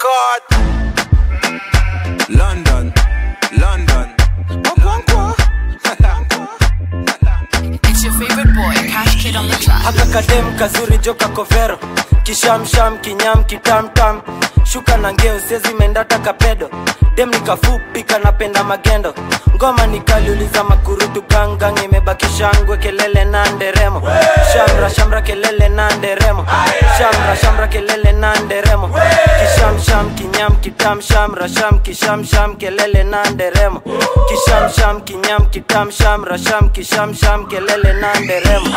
record. London, London. It's your favorite boy, Cash Kid on the track. haka kadem kazuri joka kovero kishamsham kinyam kitamtam shuka na ngeo sezi mendata kapedo dem nikafupi kanapenda magendo ngoma nikaliuliza makurutu gangang imebaki shangwe kelele na nderemo shamra shamra kelele na nderemo shamra shamra kelele na nderemo kishamsham kinyam kitam shamra sham kishamsham kelele na nderemo kishamsham kinyam kitam shamra sham kishamsham kelele na nderemo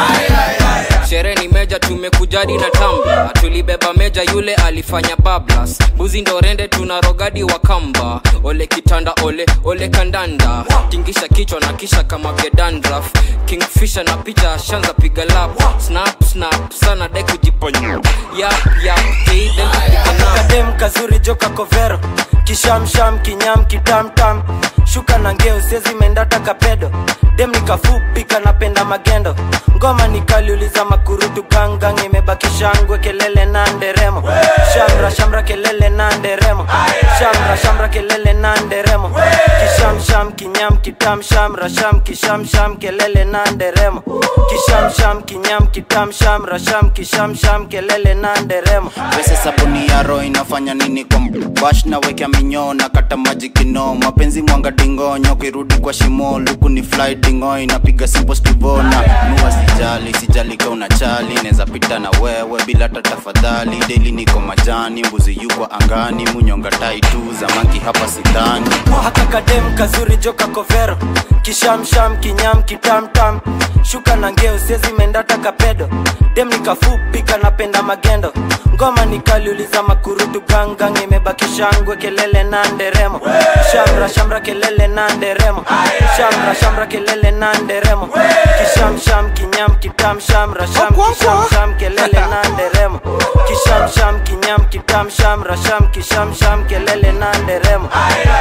sherehe ni meja tumekujadi na tamba tulibeba meja yule alifanya bablas buzi ndo rende tuna rogadi wa kamba ole kitanda ole ole kandanda tingisha kichwa na kisha kama gedandraf kingfisha na picha shanza piga lap snap snap sana dai kujiponya yap yap hey, then kupiga nap. kadem kazuri joka kovero kishamsham kinyam kitamtam shuka na ngeo sezi mendata kapedo dem nikafupi kanapenda magendo ngoma nikaliuliza makurutu gangang imebaki shangwe kelele na nderemo shamra shamra kelele na nderemo shamra shamra kelele na nderemo kishamsham kinyam kitam shamra sham kishamsham kelele na nderemo kishamsham kinyam kitam shamra sham kishamsham kelele na nderemo pesa sabuni ya roho inafanya nini kwa bash na wekea minyoo na kata maji kino mapenzi mwanga dingonyo kirudi kwa shimo luku ni fly dingo inapiga simple stivona nua sijali sijali ka unachali neza pita na wewe bila hata tafadhali deli niko majani mbuzi yukwa angani munyonga tai tu zamaki hapa sidhani haka kadem kazuri joka kovero kishamsham kinyam kitamtam shuka na ngeo sezi mendata kapedo dem nikafupi kanapenda magendo ngoma nikaliuliza makurutu gangang imebaki shangwe kelele na nderemo shamra shamra kelele na nderemo shamra shamra kelele na nderemo kishamsham kinyam kitam shamra sham kishamsham kelele na nderemo kishamsham kinyam kitam shamra sham kishamsham kelele na nderemo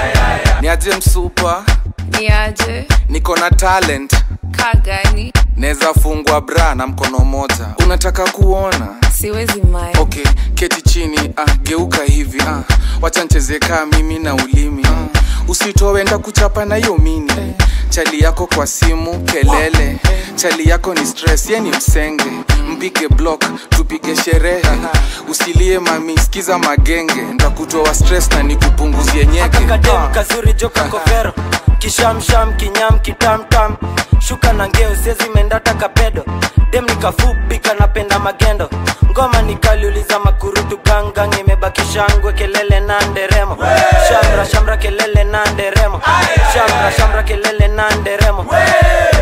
Ni aje msupa, Niaje, niko na talent, kagani, neza fungwa bra na mkono moja. Unataka kuona? siwezi mai. Okay, keti chini, ah, geuka hivi, ah, wacha ncheze kaa mimi na ulimi. Ah, usitowenda kuchapa na hiyo mini. Chali yako kwa simu kelele, chali yako ni stress, ye ni msenge. Mpige block, tupige sherehe. Usilie mami, sikiza magenge, ntakutoa stress na nikupunguzie nyeke. kakadem kazuri joka kovero kishamsham kinyam kitamtam shuka na ngeo sezi mendata kapedo dem nikafupi kanapenda magendo ngoma nikaliuliza makurutu gangang imebaki shangwe kelele na nderemo shamra shamra kelele na nderemo shamra shamra kelele na nderemo